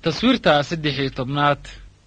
taswiirta saddex iyo tobnaad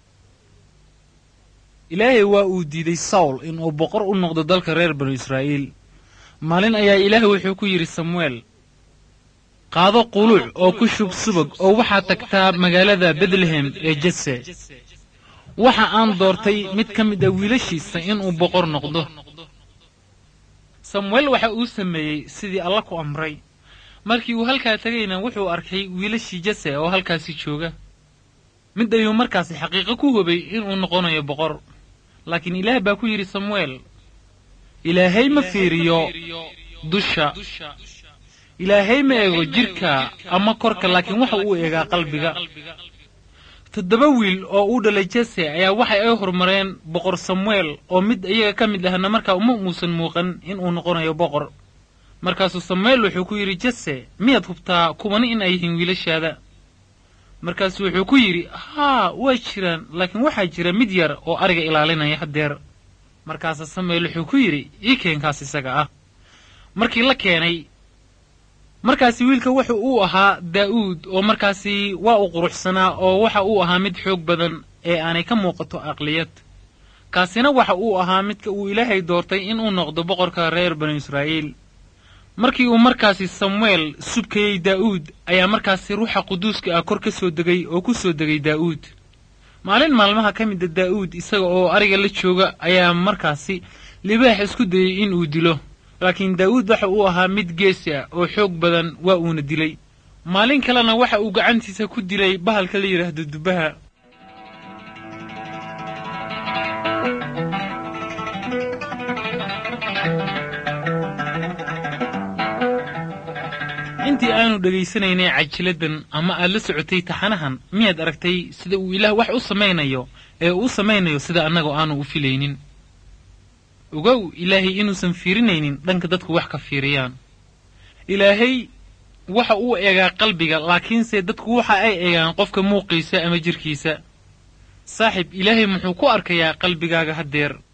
ilaahay waa uu diiday sawl inuu boqor u noqdo dalka reer banu israa'iil maalin ayaa ilaah wuxuu ku yidhi samuel qaado quluuc oo ku shub subag oo waxaad tagtaa magaalada betlehem ee jese waxa aan doortay mid ka mid a wiilashiisa inuu boqor noqdo samuel waxa uu sameeyey sidii alla ku amray markii uu halkaa tegayna wuxuu arkay wiilashii jese oo halkaasi jooga mid ayuu markaasi xaqiiqo ku hubay inuu noqonayo boqor laakiin ilaah baa ku yidhi samuel ilaahay ma fiiriyo dusha ilaahay ma eego jidhka ama korka laakiin waxa uu eegaa qalbiga toddoba wiil oo uu dhalay jese ayaa waxay ay horumareen boqor samuel oo mid iyaga ka mid ahna markaa uma muusan muuqan inuu noqonayo boqor markaasuu samuel wuxuu ku yidhi jese miyaad hubtaa kuwani in ay yihiin wiilashaada markaasuu wuxuu ku yidhi haa waa jiraan laakiin waxaa jira mid yar oo ariga ilaalinaya haddeer markaasa samuel wuxuu ku yidhi ii keenkaas isaga ah markii la keenay markaasi wiilka wuxu uu ahaa daa'uud oo markaasi waa u quruxsanaa oo waxa uu ahaa mid xoog badan ee aanay ka muuqato aqliyad kaasina waxa uu ahaa midka uu ilaahay doortay inuu noqdo boqorka reer banu israa'iil markii uu markaasi samuel subkayey daa'uud ayaa markaasi ruuxa quduuska ah kor ka soo degay oo ku soo degay daa'uud maalin maalmaha ka mida daa'uud isaga oo ariga la jooga ayaa markaasi libaax isku dayey inuu dilo laakiin daa'uud waxa uu ahaa mid geesi ah oo xoog badan waa uuna dilay maalin kalena waxa uu gacantiisa ku dilay bahalka la yidhaahdo dubbaha intii aanu dhegaysanaynay cajiladan ama aad la socotay taxanahan miyaad aragtay sida uu ilaah wax u samaynayo ee uu samaynayo sida annagoo aanu u filaynin ogow ilaahay inuusan fiirinaynin dhanka dadku wax ka fiiriyaan ilaahay waxa uu eegaa qalbiga laakiinse dadku waxa ay eegaan qofka muuqiisa ama jidhkiisa saaxib ilaahay muxuu ku arkayaa qalbigaaga haddeer